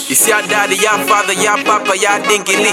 It's your daddy, your father, your papa, your dingili.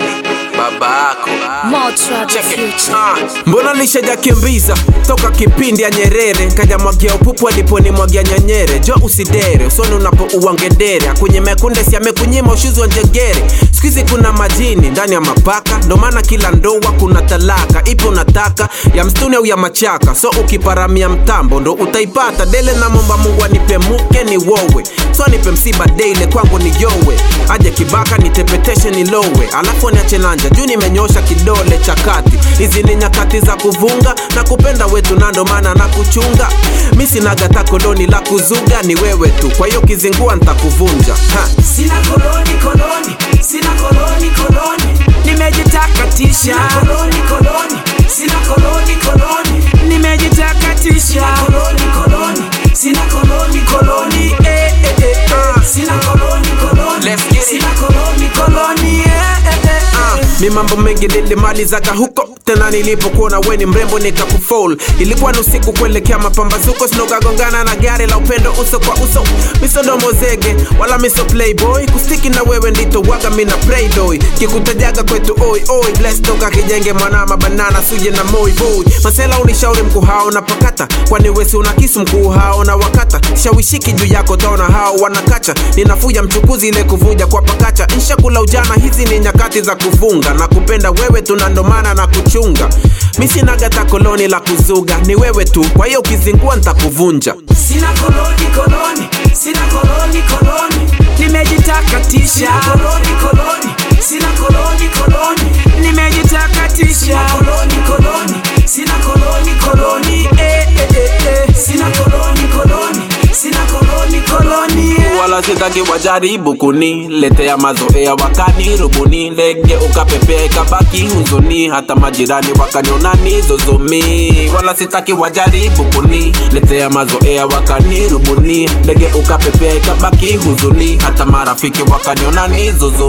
Baba yako. Motra the Check it. future. Ah, mbona nishajakimbiza toka kipindi ya Nyerere nkajamwagia upupu aliponimwagia nyanyere jo usidere usoni unapo uwangedere akunye mekunde si amekunyima ushuzi wa njegere skuizi kuna majini ndani ya mapaka ndo maana kila ndoa kuna talaka ipo unataka ya mstuni au ya machaka so ukiparamia mtambo ndo utaipata dele na momba mungu anipe muke ni wowe so nipe msiba daily kwangu ni yowe aje kibaka nitepeteshe ni lowe alafu niache nanja juu nimenyosha kidole cha kati hizi ni nyakati za kuvunga na kupenda wetu na ndo maana na kuchunga mi sinagata koloni la kuzuga ni wewe tu kwa hiyo kizingua ntakuvunja ha. Sina koloni koloni, sina koloni koloni, nimejitakatisha. Sina koloni koloni, sina koloni koloni, nimejitakatisha. Koloni koloni, sina koloni koloni, eh eh eh eh. Sina koloni koloni, Let's get it. sina koloni koloni, eh eh eh Ah, eh. mi mambo mengi nilimalizaga huko tena nilipokuona we ni mrembo nikakufol ilikuwa ni usiku kuelekea mapambazuko sinokagongana na gari la upendo uso kwa uso misodomo zege wala miso playboy kustiki na wewe ndito waga mina playdoy kikutajaga kwetu oi oi bless toka kijenge mwanama banana suje na moi boy masela unishauri mkuu hao na pakata kwani wesi una kisu mkuu hao na wakata shawishiki juu yako taona hao wanakacha ninafuja mchukuzi ile kuvuja kwa pakacha nshakula ujana hizi ni nyakati za kufunga na kupenda wewe tunandomana na kuchunga mi sinagata koloni la kuzuga ni wewe tu kwa hiyo ukizingua ntakuvunja Sina koloni koloni, sina koloni koloni, nimejitakatisha. Sina koloni koloni, sina koloni koloni, nimejitakatisha. Sina koloni koloni, sina koloni koloni, eh eh eh eh. Sina koloni koloni, sina koloni koloni, eh. wala sitaki wajaribu kuniletea mazoea wakani rubuni ndege ukapepea ikabaki huzuni hata majirani wakanionani zozomi wala sitaki wajaribu kuniletea mazoea wakani rubuni ndege ukapepea ikabaki huzuni hata marafiki wakanionani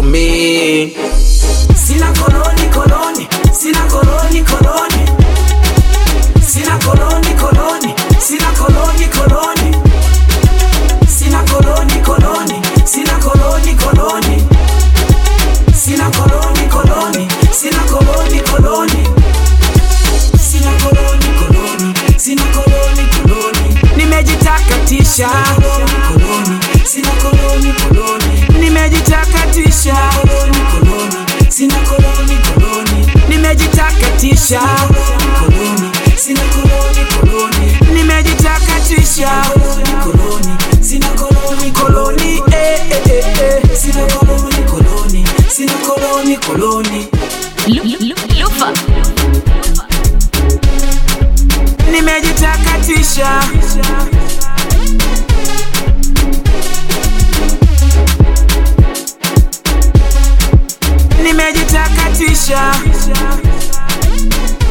zozomi Sina koloni koloni, sina koloni koloni, sina koloni koloni, sina koloni koloni, sina koloni koloni, sina koloni koloni, sina koloni koloni, sina koloni koloni, sina koloni koloni, sina koloni koloni, nimejitakatisha. Koloni, sina koloni koloni, nimejitakatisha. Koloni koloni, sina koloni koloni, nimejitakatisha. Koloni, sina koloni koloni, nimejitakatisha. Koloni koloni, sina koloni koloni, eh eh eh eh. Sina koloni koloni, sina koloni koloni, Lu- lu- Lufa. nimejitakatisha. Nimejitakatisha.